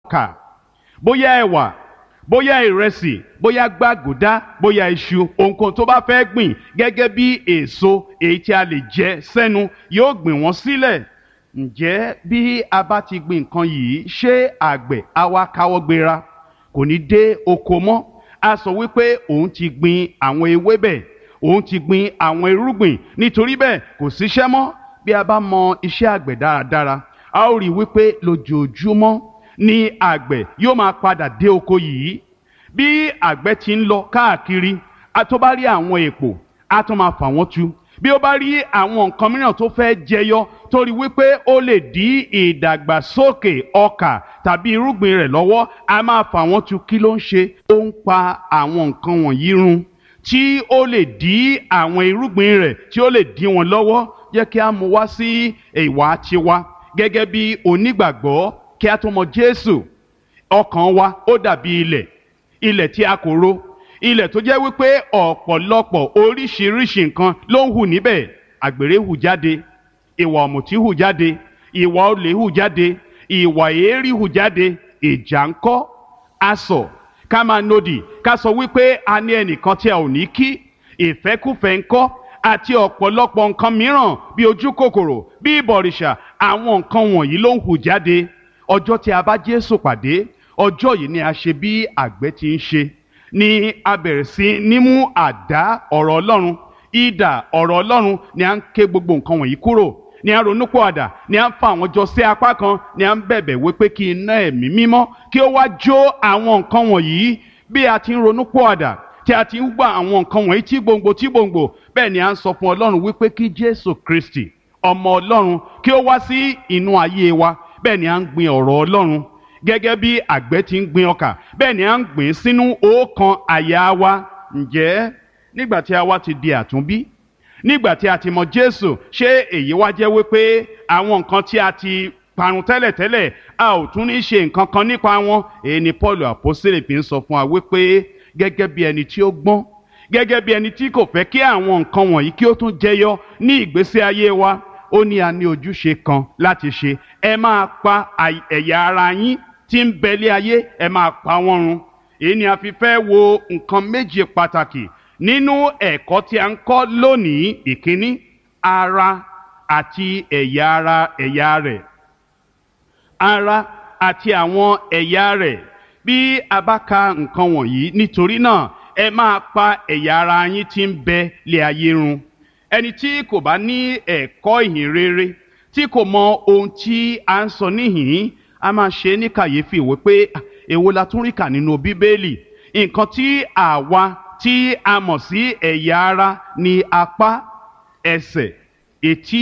ọkà bóyá ẹ̀wà bóyá ìrẹsì bóyá gbàgùdá bóyá iṣu ohunkóhun tó bá fẹ́ gbìn gẹ́gẹ́ bí èso èyí tí a lè jẹ sẹ́nu yóò gbìn wọ́n sílẹ̀ ǹjẹ́ bí a bá ti gbìn nǹkan yìí ṣé àgbẹ̀ á wá káwọ́ gbéra kò ní dé oko mọ́ a sọ wípé òun ti gbìn àwọn ewébẹ̀ òun ti gbìn àwọn irúgbìn nítorí bẹ́ẹ̀ kò síṣẹ́ mọ́ bí a bá mọ iṣẹ́ àgbẹ̀ dáradára a ó rí i wípé lójoojúmọ́ ni àgbẹ̀ yóò máa padà dé oko yìí bí àgbẹ̀ ti ń lọ káàkiri a tó bá rí àwọn èpò a tó máa fà wọ́n tu bí ó bá rí àwọn nǹkan mìíràn tó fẹ́ jẹyọ torí wípé ó lè dí ìdàgbàsókè ọkà tàbí irúgbìn rẹ̀ lọ́wọ́ a máa fà wọ́n tu kí ló ń ṣe ó ń pa àwọn nǹkan wọ̀nyí run tí ó lè dí àwọn irúgbìn rẹ̀ tí ó lè dí wọn lọ́wọ́ jẹ́ kí a mú wá sí ìwà tiwa gẹ́gẹ́ bí onígbàgbọ́ kí a tó mọ Jésù ọkàn wa ó dàbí ilẹ̀ ilẹ̀ tí a kò ro ilẹ̀ tó jẹ́ wípé ọ̀pọ̀lọpọ̀ oríṣiríṣi nǹkan ló ń hù níbẹ̀ àgbèrè hù jáde ìwà ọ̀mùtí hù jáde ìwà olè hù jáde ìwà èérí hù jáde ìjà ńkọ́ asọ̀ ká máa nodì ká sọ wípé a ní ẹnìkan tí a ò ní kí ìfẹ́kùfẹ́ ńkọ́ àti ọ̀pọ̀lọpọ̀ nǹkan mìíràn bí ojú kòkòrò bí ìbọ̀rìṣà àwọn nǹkan wọ̀nyí ló ń hù jáde ọjọ́ tí a bá Jésù pàdé ọjọ́ yìí ni a ṣe bí àgbẹ̀ ti ń ṣe ni a bẹ̀rẹ̀ sí ní mú àdá ọ̀rọ̀ Ọlọ́run ìdà ọ̀rọ̀ Ọlọ́run ni a ń ké gbogbo nǹkan wọ̀nyí kúrò ni a ronú pọ̀ àdà ni a ń fa àwọn jọ sí apá kan ni a ń bẹ̀bẹ̀ wípé kí iná ẹ̀mí mímọ́ kí ó wá jó àwọn nǹkan wọ̀nyí bí a ti ń ronú pọ̀ àdà tí a ti ń gbà àwọn nǹkan wọ̀nyí tí gbòǹgbò tí gbòǹgbò bẹ́ẹ̀ ni a ń sọ fún Ọlọ́run wípé kí Jésù Kristi ọmọ Ọlọ́run kí ó wá sí inú ayé wa bẹ́ẹ̀ ni a ń gbin ọ̀rọ̀ Ọlọ́run gẹ́gẹ́ bí àgbẹ̀ ti ń gbin ọkà bẹ́ẹ̀ ni a ń gbìn sínú ọkàn àyà wa ǹjẹ́ nígbà tí a wá ti di àtúnbí nígbà tí a ti mọ Jésù ṣé èyí wá jẹ́ wípé àwọn nǹkan tí a ti parun tẹ́lẹ̀tẹ́lẹ̀ a ò tún ní ṣe nǹkan kan nípa wọn èyí ni Paul àpọ́sítélì fi ń sọ fún wa wípé gẹ́gẹ́ bí ẹni tí ó gbọ́n gẹ́gẹ́ bí ẹni tí kò fẹ́ kí àwọn nǹkan wọ̀nyí kí ó tún jẹyọ ní ìgbésí ayé wa ó ní a ní ojúṣe kan láti ṣe ẹ máa pa ẹ̀yà ara yín tí ń bẹ̀lẹ̀ ayé ẹ máa pa wọ́n run èyí ni a fi fẹ́ wo nǹkan méje pàtàkì nínú ẹ̀kọ́ tí a ń kọ́ lónìí ìkíní ara àti ẹ̀yà ara ẹ̀yà rẹ̀ ara àti àwọn ẹ̀yà rẹ̀ bí a bá ka nǹkan wọ̀nyí nítorí náà ẹ máa pa ẹ̀yà ara yín tí ń bẹ lé ayé run ẹni tí kò bá ní ẹ̀kọ́ ìhìn rere tí kò mọ ohun tí a ń sọ níhìn a máa ṣe ní kàyéfì wípé èwo la tún rí kà nínú bíbélì nǹkan tí àwa tí a mọ̀ sí ẹ̀yà ara ní apá ẹsẹ̀ etí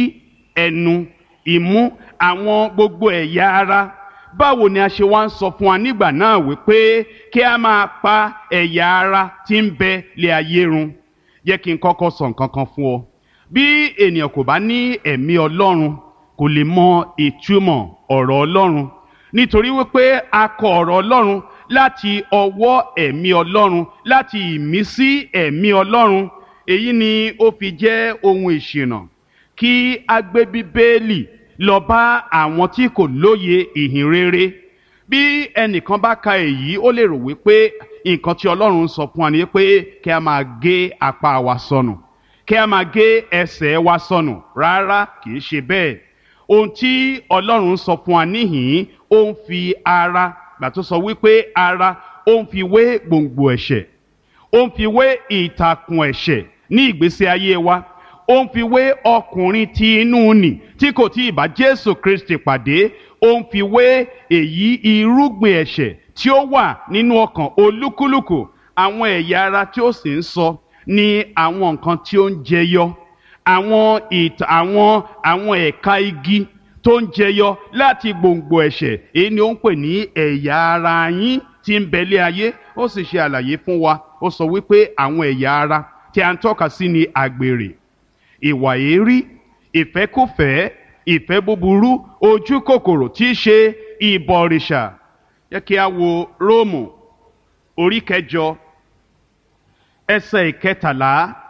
ẹnu imú àwọn gbogbo ẹ̀yà ara báwo ni a ṣe wá ń sọ fún wa nígbà náà wípé kí a máa pa ẹ̀yà ara tí ń bẹ lé ayé run yẹ kí n kọ́kọ́ sọ nǹkan kan fún ọ bí ènìyàn kò bá ní ẹ̀mí ọlọ́run kò lè mọ ìtumọ̀ ọ̀rọ̀ ọlọ́run nítorí wípé a kọ ọ̀rọ̀ ọlọ́run láti ọwọ́ ẹ̀mí ọlọ́run láti ìmísí ẹ̀mí ọlọ́run èyí ni ó fi jẹ́ ohun ìṣìnà kí a gbé bíbélì lọ bá àwọn tí kò lóye ìhìn rere bí ẹnìkan bá ka èyí ó lè rò wípé nǹkan tí ọlọ́run ń sọ fún wa ni pé kí a máa gé apá wa sọnù kí a máa gé ẹsẹ̀ wa sọnù rárá kì í ṣe bẹ́ẹ̀ ohun tí ọlọ́run ń sọ fún wa níhìn ó ń fi ara gbà tó sọ wípé ara ó ń fi wé gbòǹgbò ẹ̀ṣẹ̀ ó ń fi wé ìtàkùn ẹ̀ṣẹ̀ ní ìgbésí ayé wa ó ń fi wé ọkùnrin tí inú nì tí kò tí ì bá Jésù Kristi pàdé ó ń fi wé èyí irúgbìn ẹ̀ṣẹ̀ tí ó wà nínú ọkàn olúkúlùkù àwọn ẹ̀yà ara tí ó sì ń sọ ní àwọn nǹkan tí ó ń jẹyọ àwọn ìtàn àwọn àwọn ẹ̀ka igi tó ń jẹyọ láti gbòǹgbò ẹ̀ṣẹ̀ èyí ni ó ń pè ní ẹ̀yà ara yín tí ń bẹ̀lẹ̀ ayé ó sì ṣe àlàyé fún wa ó sọ wípé àwọn ẹ̀yà ara tí a ń tọ́ka sí ni àgbèrè ìwà èérí ìfẹ́kùfẹ́ ìfẹ́ búburú ojú kòkòrò tí í ṣe ìbọ̀rìṣà yẹ kí a wo róòmù orí kẹjọ ẹsẹ̀ ìkẹtàlá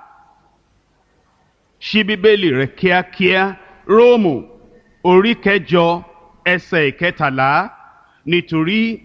ṣí bíbélì rẹ kíákíá róòmù orí kẹjọ ẹsẹ̀ ìkẹtàlá nítorí